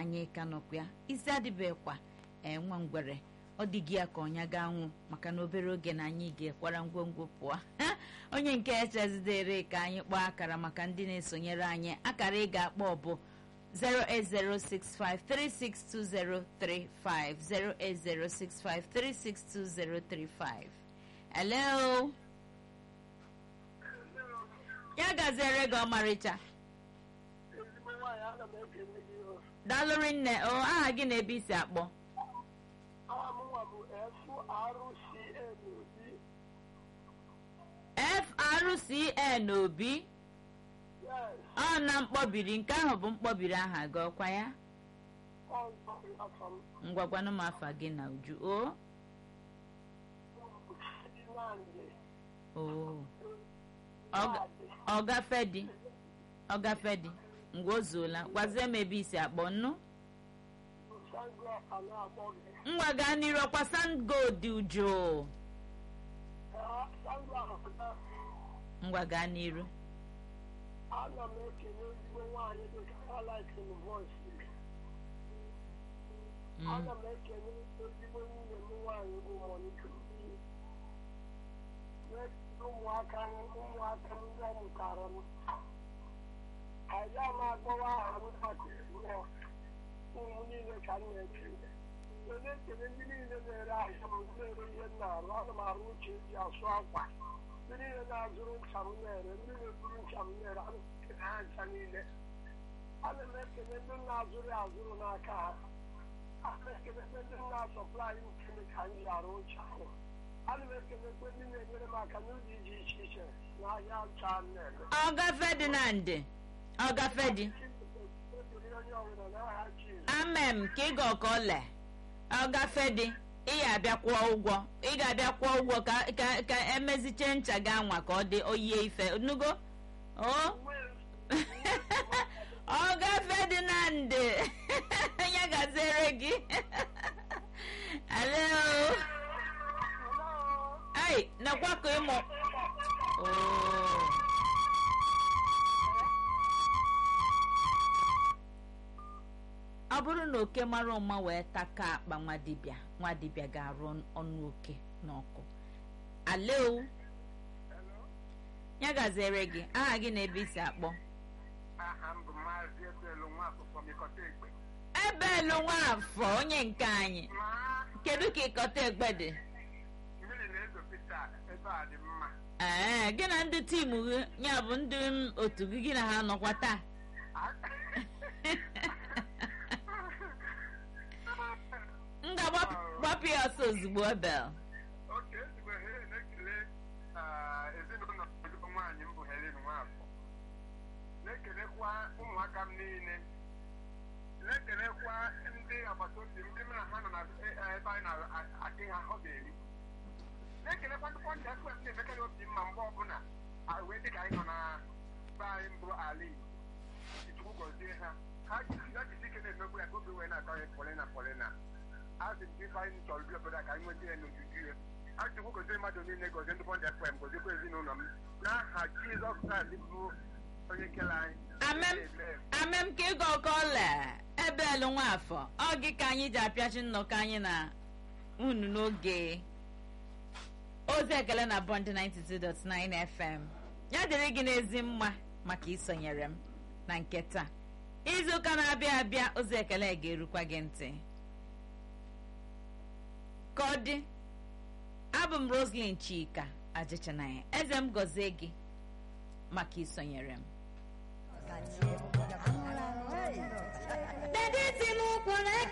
anyị ka nọkwa ya isi adịbekwa ee nwa ngwere ọ dị gị ya ka ọnya ga anwụ maka na obere oge na anyị ga-ekwara ngwongwo pụọ onye nke echezidere ka anyị kpọọ akara maka ndị na-esonyere anyị akara ị ga-akpọ bụ 08065362035 08065362035 hello ya gaziere gị ọmarịcha ezigbo nwaanyị ana m ekele gị o dalụrị nne o aha gị na ebe isi akpọ aha m nwa bụ frcn FRCN Obi obi yes ọ na mkpọbiri nke ahụ bụ mkpọbiri aha gị ọkwa ya ọ nzọrọ afọ m ngwagwanụ m afa gị na uju o Nnamdị o Ọ- ọgafe dị ọgafe dị ngwa o zuola gwazie m ebe isi akpọ nnu Sangọfa na-akpọ gị ngwa gaa n'iru ọkwa sandgold uju Sangọfa na ngwa gaa n'iru ana m ekele ezigbo nwaanyị dị ka Alex voice Mm. ana m ekele ezigbo nwunye m nwaanyị bụ Monica Obi ụmụaka m ụmụaka m ndị ọ mụtara m anyị a na-akpọwa aha m maka ezinụlọ ụmụ niile ka m na-ekele onye ekele ndị niile na-ere ahịa m na-ere ihe m na-arụ ana m arụ uche eji asụ akwa ndị niile na-azụrụ ncha m na-ere ndị na-eburu ncha m na-ere ana m ekele ha ncha niile ana m ekele ndị na-azụrụ ya azụrụ n'aka ha ana m ekelekwe ndị na-asọplai nkele ka m ji arụ ncha ahụ ana m ekelekwe ndị na-enyere m aka n'ụzọ dị iche iche n'ahịa ncha m na-ere ọgafe dị na ndị ọgafe dị Ekele onye ọbụla n'aha Jizọs amem ka ị ga ọka ole ọgafe dị ị ga-abịa kwụọ ụgwọ ị ga-abịa kwụọ ụgwọ ka ka ka emeziche ncha gị anwa ka ọ dị oyie ife nugo o ọgafe dị na ndị ya gaziere gị alo ai nakwa ka ịmụ Oo. ọ bụrụ na oke mara ụma wee taka akpa nwa dibịa nwa dibịa ga-arụ ọnụ oke n'ọkụ alo ya gaziere gị aha gị na ebe isi akpọ aha m bụ maazị ebelu nwa akwụkwọ mịkọta egbe ebelu nwafọ onye nke anyị ma kedu ka ịkọta egbe dị mmiri na-ezo pita ebe a dị mma ee gị na ndị tim gị ya bụ ndị m otu gị gị na ha nọkwa taa m ga-agbapụ ya ọsọ ozugbo ebel oke ezigbo Helen na-ekele ah, ezinụlọ ezigbo nwaanyị m bụ Helen Nwafọ na-ekelekwa ụmụaka m niile na-ekelekwa ndị agbata obi m ndị m na ha nọ na eh, ebe anyị na-adị ha ọ ga-eri na-ekelekwa ndị pọnta fm na-emekarị obi mma mgbe ọbụla ah, wee dị ka anyị nọ na be anyị mbụ ala Igbo Chukwu gọzie ha ha jisi ha jisi ike na-emegbu ya ka obi wee na-atọ ya polina polina azị m ife anyị chọrọ bi obodo a ka anyị nweta ya n'ojuju ya achụkwu gozie mmadụ niile gozie ndị bọndị fm goziekwa ezinụlọ m n'aha jizọs kraịst bụ onye kere anyị amem Amen. amem ka ịga ọka ọla ebelu nwafọ ọ gị ka anyị ji apịachi nnọkọ anyị na unu n'oge ozi ekele na bọnd 92.9 fm ya dịrị gị n'ezi mma maka isonyere m na nke taa izuụka na-abịa abịa ozi ekele ga-erukwa gị ntị ka ọ dị abụ m roslyn chika ajịchanaya eze m gọzie gị maka isonyere m Dede si m kwụrụ